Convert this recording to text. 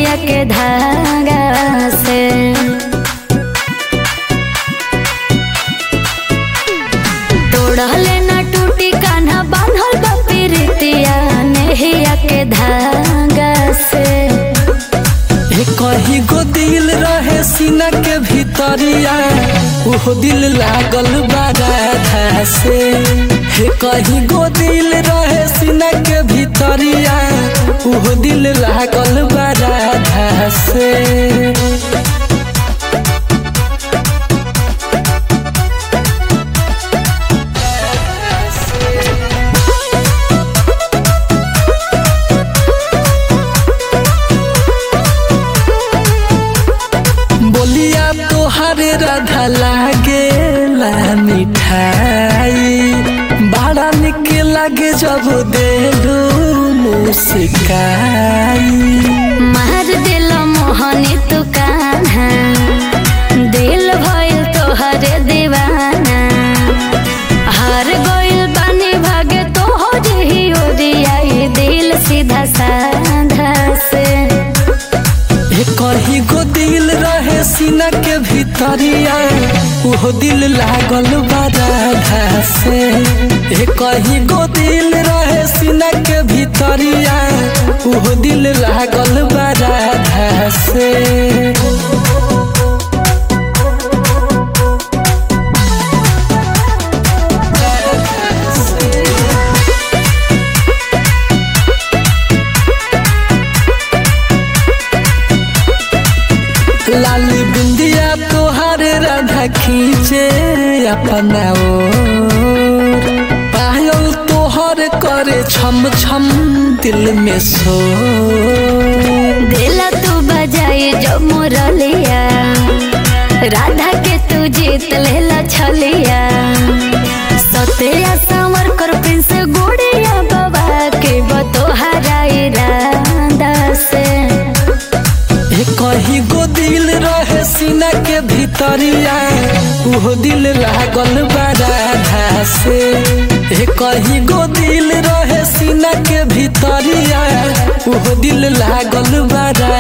नहिया के धागा से तोड़ले न टूटी कान्हा बांधल बा प्रीतिया नहिया के धागा से हे कहीं गो दिल रहे सीना के भीतरिया ओहो दिल लागल बारा से हे कहीं गो दिल रहे सीना के भीतरिया ओहो दिल लागल बारा से बोलिया तोहरे राधा लागे ला मिठाई बड़ा निक लागे जब देलू मुस्काई मार दिल मोहनी तू कान्हा दिल भइल तोहरे दीवाना हार गइल बानी भागे तोहर ही ओरियाई दिल सीधा साधा से हे कहीं गो दिल रहे सीना के भीतरिया ओहो दिल लागल बारा से हे कहीं गो दिल रहे सीना के भीतरिया ओहो दिल लागल बारा से लाली बिंदिया तोहार राधा खींचे अपना ओर पायल तोहर करे छम छम दिल में सो दिल तू बजाई जो मुरलिया राधा के तू जीत लेला छलिया सत्या संवर कर प्रिंस गुड़िया बाबा के बतोहरा इरादा से हे कहीं गो दिल रहे सीना के भीतरिया ओहो दिल लागल बारा से हे कहीं गो दिल रहे सीना के भीतरिया ओहो दिल लागल बारा